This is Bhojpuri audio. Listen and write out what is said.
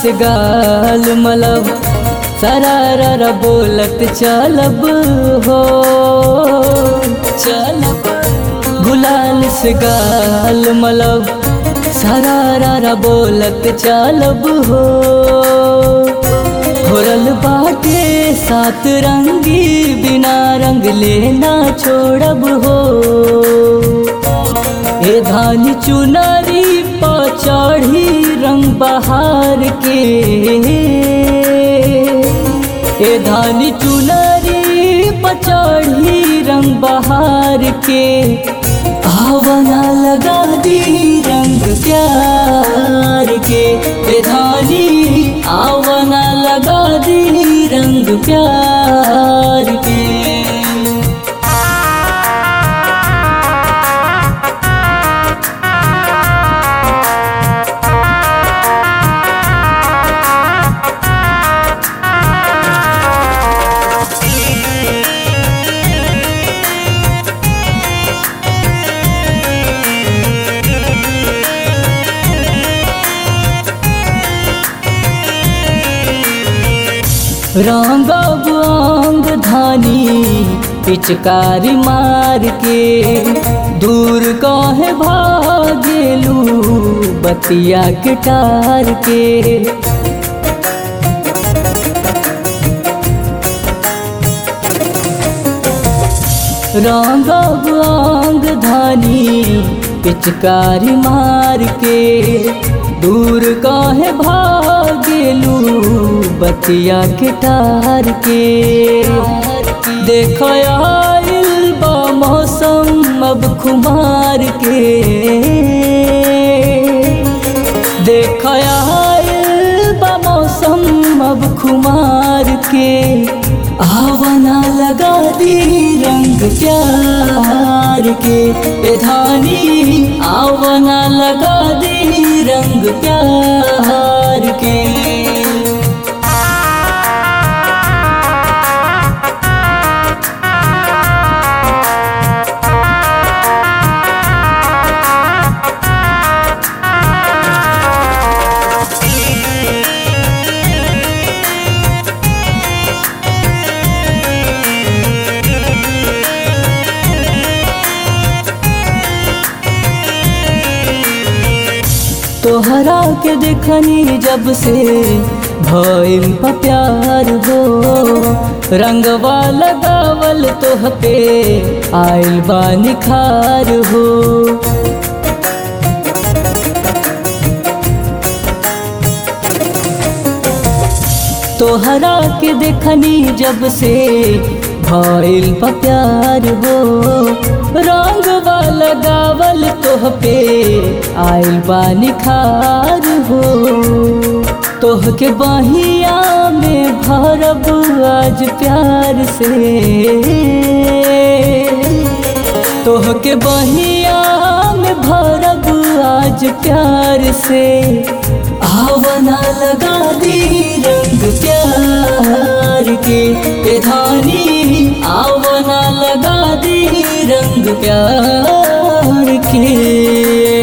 से गाल मलब सरारा बोलत चलब हो चलब गुलाल से गाल मलब सरारा बोलत चलब हो घोरल बाटे सात रंगी बिना रंग लेना छोड़ब हो ए धान चुनरी पचढ़ी रंग बहार के ए धान चुनरी पचढ़ी रंग बहार के आवना लगा दी रंग प्यार के ए धानी आवना लगा दी रंग प्यार के रंग अंग धानी पिचकारी मार के दूर कहे भागेलू बतिया के टार के रंग अंग धानी पिचकारी मार के दूर काहे भागेलू बतिया के टार के देख आइल बा मौसम अब खुमार के देख आइल बा मौसम अब खुमार के आवना लगा दी रंग प्यार के ए धानी आवना लगा दी रंग प्यार के तोहरा के देखनी जब से भइल बा प्यार हो रंगवा लगावल तोह पे आइल बा निखार हो तोहरा के देखनी जब से भइल बा प्यार हो रंगवा लगावल तोह पे आइल बा निखार हो तोह के बहिया में भरब आज प्यार से तोह के बहिया में भरब आज प्यार से आवना लगा दी रंग प्यार के ए धानी आवना लगा दी रंग प्यार के